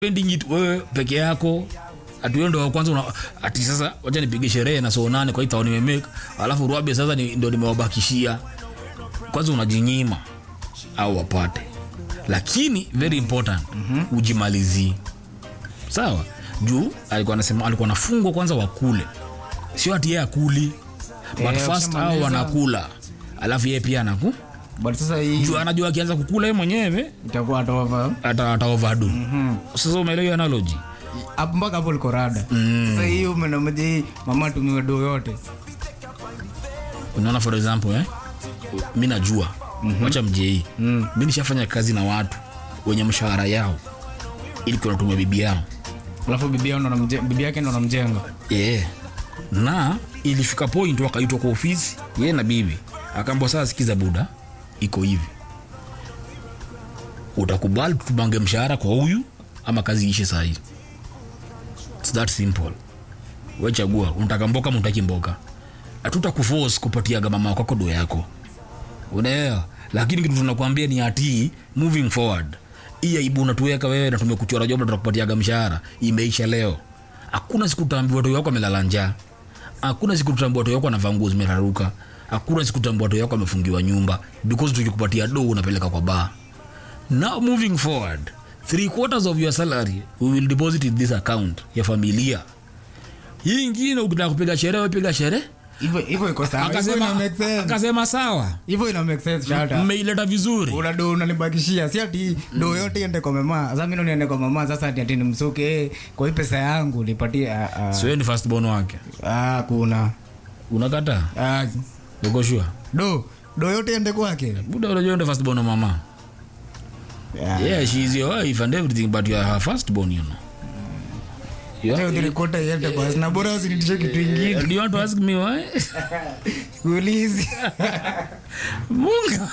pending it wewe peke yako ati wewe ndo wa kwanza una, ati sasa wacha nipige sherehe na so nane kwa hiyo nimemake alafu ruabe sasa ni, ndo nimewabakishia kwanza unajinyima au wapate lakini very important mm-hmm. ujimalizie sawa juu alikuwa anasema alikuwa anafungwa kwanza wakule sio ati yeye akuli but Eh, first hao ukishamaliza- wanakula alafu yeye pia anaku but sasa hii juu anajua akianza kukula yeye mwenyewe itakuwa atova ata ata overdo sasa umeelewa hiyo analogy hapo mpaka hapo liko rada sasa hii umenameja hii mama tumiwe do yote unaona for example eh? mi najua mm-hmm. wacha mjei mm. mi nishafanya kazi na watu wenye mshahara yao ili kunatumia bibi yao alafu bibi yao ndo anamje- bibi yake ndo anamjenga yeah. na ilifika point wakaitwa kwa ofisi ye na bibi akaambwa saa sikiza buda iko hivi utakubali tutubange mshahara kwa huyu ama kazi ishe sahii It's that simple wechagua unataka mboka mutaki mboka hatuta kuforce kupatiaga mama kwako do yako unaelewa lakini kitu tunakwambia ni ati moving forward hii aibu unatuweka wewe na tumekuchora job na tunakupatiaga mshahara imeisha leo hakuna siku tutaambiwa watu wako amelala njaa hakuna siku tutaambiwa watu wako anavaa nguo zimeraruka hakuna siku tutaambiwa watu wako amefungiwa nyumba because tukikupatia do unapeleka kwa baa now moving forward three quarters of your salary we will deposit in this account ya familia hii ingine ukitaka kupiga sherehe piga sherehe hivyo hivyo iko sawa hivyo ina akasema, make sense akasema sawa hivyo ina make sense shata mmeileta vizuri una do unanibakishia si ati do yote iende kwa mama sasa mimi ndo niende kwa mama sasa ati ati nimsuke eh, kwa hii pesa yangu nipatie ah, ah. siwe ni first born wake ah kuna unakata ah ukoshua do do yote iende kwake buda unajua ndo first born wa mama yeah. yeah she is your wife and everything but you are her first born you know You are- Leo nilikuta iende basi na bora usinitishe kitu ingine do you want to ask me why ulizi munga